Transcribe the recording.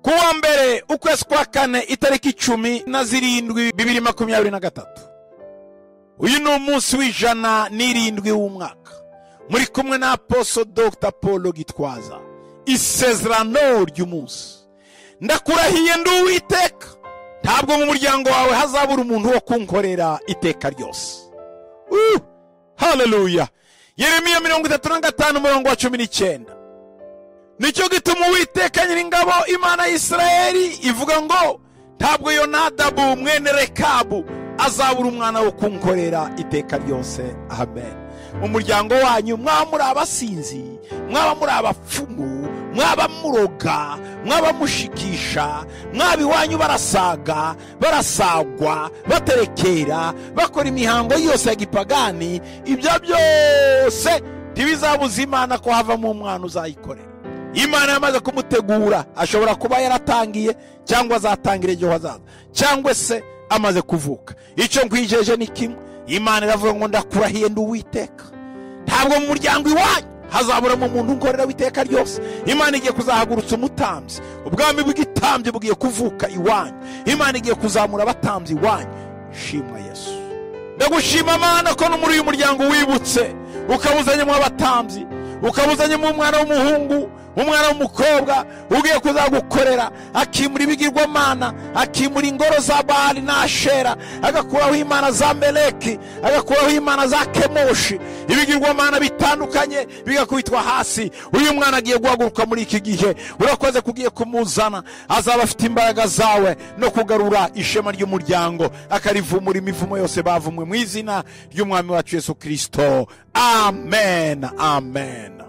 ku wa mbere ukwezi kwa kane itariki icumi na zirindwi bibiri makumyabiri na gatatu uyu ni umunsi w'ijana n'irindwi w'umwaka muri kumwe na aposo dr paul gitwaza isezerano ry'umunsi ndakurahiye ndi uwiteka ntabwo mu muryango wawe hazabura umuntu wo kunkorera iteka ryose Uh! haleluya yeremiya mirongo itatu na gatanu umurongo wa cumi n'icyenda nicyo gituma uwiteka nyiringabo imana ya isirayeli ivuga ngo ntabwo yonadabu mwene rekabu azabura umwana wo kunkorera iteka ryose amen mu muryango wanyu mwaba muri abasinzi mwaba muri abapfumu mwaba muroga mwaba mushikisha mwaba iwanyu barasaga barasagwa baterekera bakora imihango yose ya gipagani ibyo byose ntibizabuza imana ko havamo umwana uzayikorera imana yamaze kumutegura ashobora kuba yaratangiye cyangwa azatangira igihe hazaza cyangwa se amaze kuvuka icyo nkwijeje ni kimwe imana iravuga ngo ndakurahiye ndi uwiteka ntabwo mu muryango iwanyu hazaburamo umuntu unkorera w'iteka ryose imana igiye kuzahagurutsa umutambyi ubwami bw'itambyi bugiye kuvuka iwanyu imana igiye kuzamura abatambyi iwanyu shimwa yesu ndagushima mana ko no muri uyu muryango wibutse ukawuzanyemo abatambyi ukawuzanyemo umwana w'umuhungu umwana w'umukobwa ugiye kuzagukorera akimura ibigirwamana akimura ingoro za bahari n'ashera agakuraho imana za meleki agakuraho imana za kemoshi ibigirwamana bitandukanye bigakubitwa hasi uyu mwana agiye guhaguruka muri iki gihe urakoze kugiye kumuzana azaba afite imbaraga zawe no kugarura ishema ry'umuryango akarivumura imivumo yose bavumwe mu izina ry'umwami wacu yesu kirisito amen amen